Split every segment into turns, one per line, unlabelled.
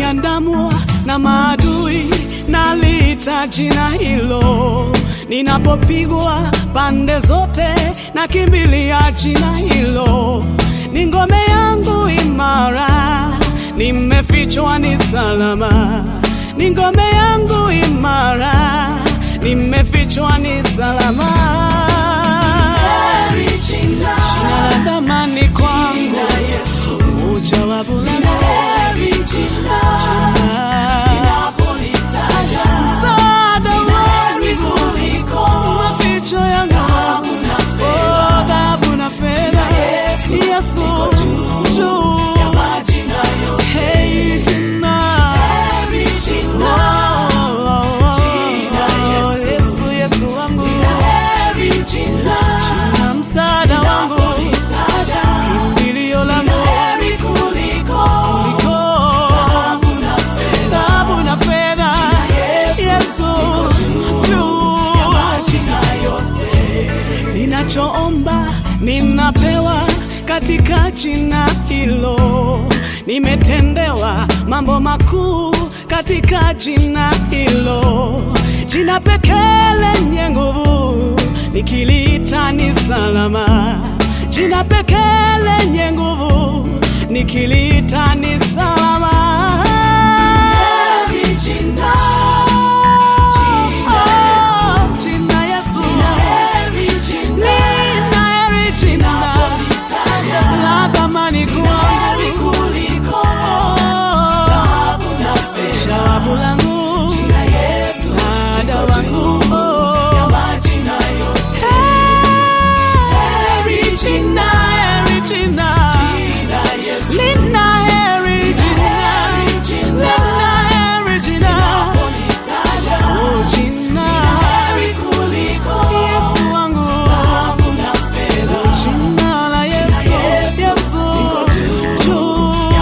nikiandamwa na maadui, naliita jina hilo. Ninapopigwa pande zote, nakimbilia jina hilo. Ni ngome yangu imara, nimefichwa ni salama. Ni ngome yangu imara, nimefichwa ni salama. Jina la thamani kwangu, ujawabu langu jina msaada wangu, maficho yangu, oh, dhahabu na fedha, Yesu juu, hey, jina Oh, oh, oh, Yesu, Yesu wangu, jina msaada wangu, kimbilio langu kuliko dhahabu na fedha, Yesu juu ninachoomba ninapewa katika jina hilo. Nimetendewa mambo makuu katika jina hilo, jina pekee lenye nguvu, nikiliita ni salama. Jina pekee lenye nguvu, nikiliita ni salama. Oh, jina Yesu. Nina heri jina la thamani kwangu. Shawabu langu, msaada wangu. Heri jina, heri jina. Lina heri jina. Lina heri jina. Oh, jina. Yesu wangu. Jina la Yesu, Yesu, juu.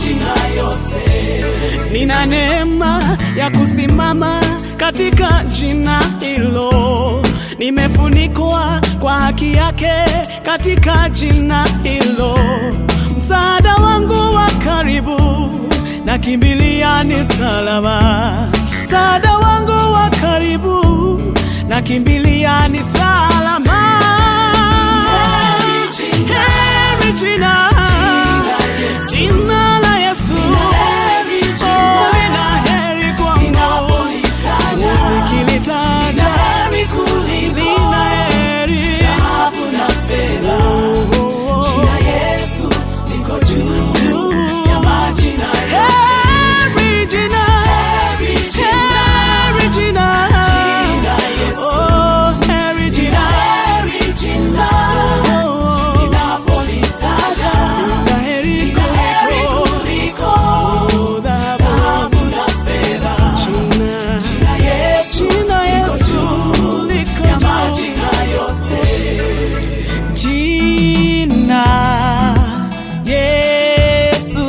Nina neema ya kusimama katika jina hilo, nimefunikwa kwa haki yake katika jina hilo. Msaada wangu wa karibu, nakimbilia ni salama. Msaada wangu wa karibu, nakimbilia ni salama. Heri jina, jina la Yesu. Oh, lina heri kwangu. Nikilitaja, lina heri. Oh, oh, oh. Juu. Heri jina, heri jina. Oh, heri jina. Oh, oh. Lina heri kuliko oh, dhahabu. Jina, jina Yesu liko juu. Jina Yesu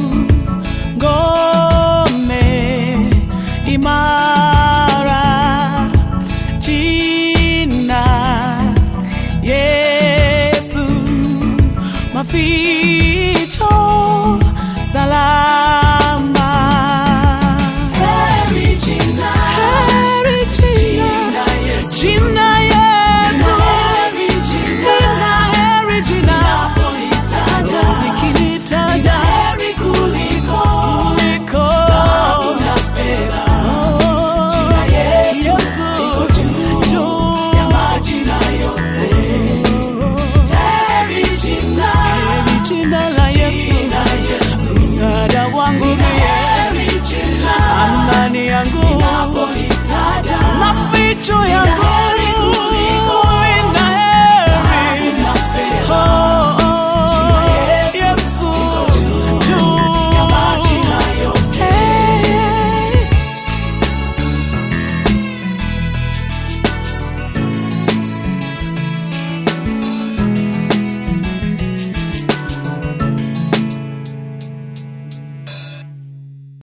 ngome imara. Jina Yesu maficho salama. Heri jina, jina Yesu, lina heri jina, nikilitaja kuliko Oh, Yesu juu. Heri jina la Yesu, msaada wangu mie, amani yangu, maficho yangu